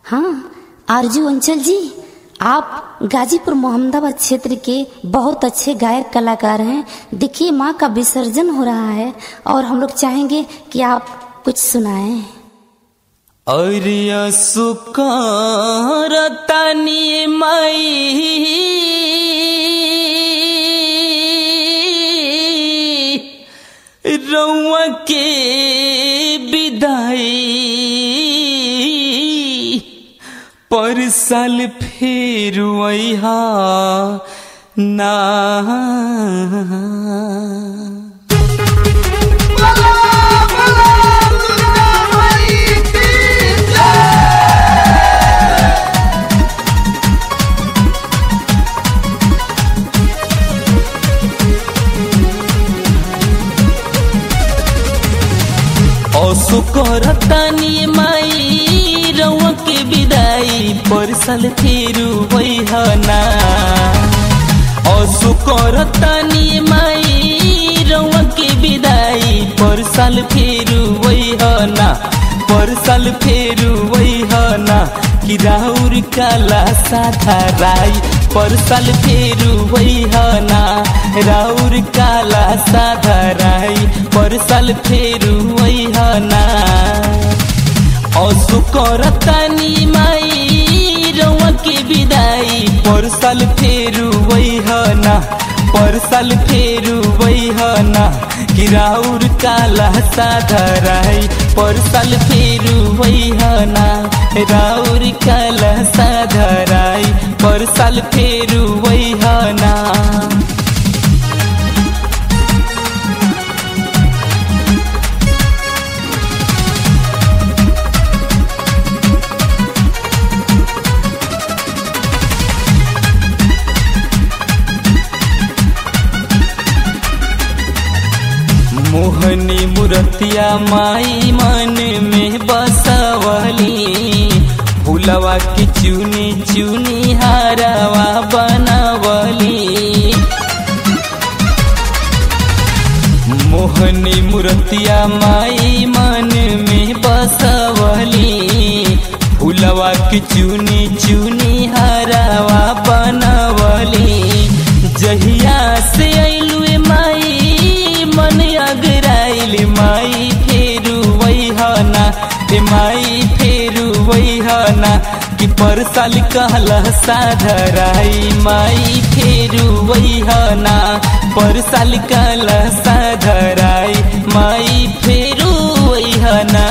हाँ आरजू अंचल जी आप गाजीपुर मोहम्मदाबाद क्षेत्र के बहुत अच्छे गायक कलाकार हैं देखिए माँ का विसर्जन हो रहा है और हम लोग चाहेंगे कि आप कुछ सुनाएं और सुकारतानी माई रउआ के विदाई पर साल फेर वैहा ना असो करतानी माई रउआ के विदाई पर साल फेरू वैहना असो करतानी माई रउआ के विदाई पर साल फेरू वैहना पर साल फेरू वैहना कि राउर काला साधा राई पर साल फेरू वैहना राउर काला साधा राई पर साल फेरू वैहना असु करतानी माई रउआ के विदाई पर साल फेरू वैहना पर साल फेरू वैहना कि राउर काला साधा राई पर साल फेरू वैहना राउर काला साधा राई पर साल फेरू वैहना मोहनी मुरतिया माई मन में बसवली फूलवा की चुनी चुनी हारवा बनवली मोहनी मुरतिया माई मन में बसवली फूलवा की चुनी चुनी हारवा बनवली जहिया से अइलू माई मन अगराइल माई फेरू वैहना ए माई फेरू वैहना कि पर साल कहला साधराई माई फेरू वैहना पर साल कहला साधराई माई फेरू वैहना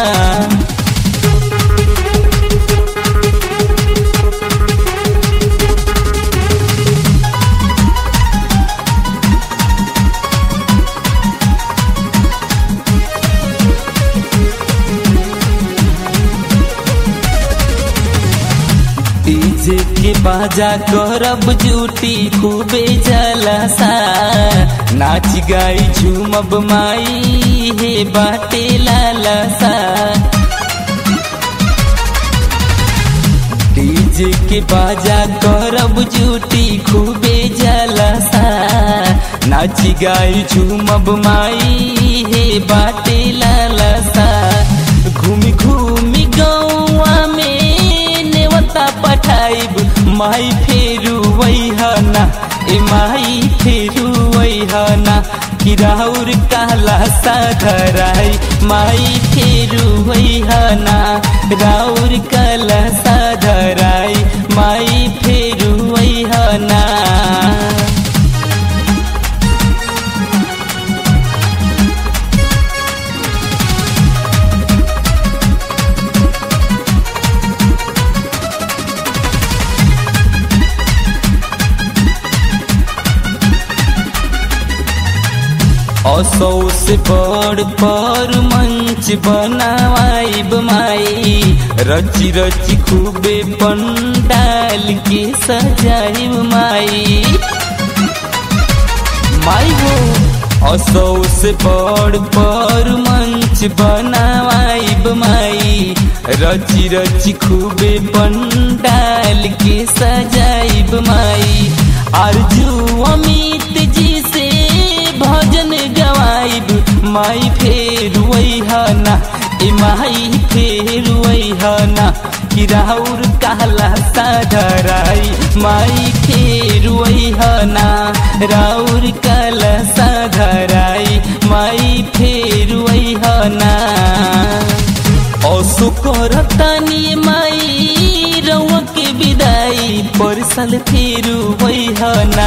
डीजे के बाजा करब जूटी खूबे जलसा नाच गाई झूमब माई हे बाटे लालसा डीजे के बाजा करब जूटी खूबे जलसा नाच गाई झूमब माई हे बाटे लालसा घूमी घूमी गौआ में नेवता पठाइब माई फेरू वैहना ए माई फेरू वैहना कि राउर काला साधराई माई फेरू वैहना राउर काला साधराई माई फेरू वैहना असौ से बड़ पर मंच बनावाइब माई रची रची खूबे पंडाल के सजाइब माई माई हो असौ से बड़ पर मंच बनावाइब माई रची रची खूबे पंडाल के सजाइब माई आरजू अमित जी से भजन गवाइब माई फेर वैहना ए माई फेर वैहना कि राउर काला साधराई माई फेर वैहना राउर काला साधराई माई फेर वैहना असु करतानी माई रउआ के विदाई परसल फेरू वैहना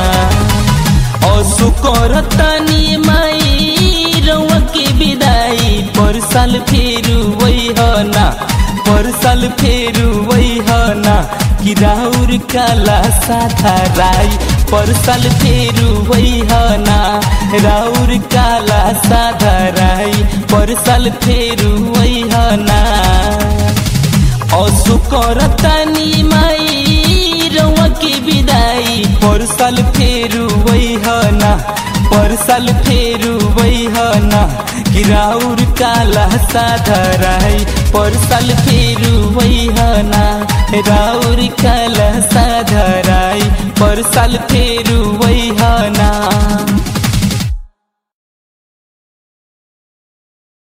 असु करतानी माई रउआ के विदाई परसल फेरू वैहना परसल फेरू वैहना कि राउर काला साधा राई परसल फेरू वैहना राउर काला साधा राई परसल फेरू वैहना असु करतानी माई रउआ के विदाई परसल फेरू वैहना परसल फेरू वैहना कि राउर काला साधराई परसल फेरू वैहना राउर काला साधराई परसल फेरू वैहना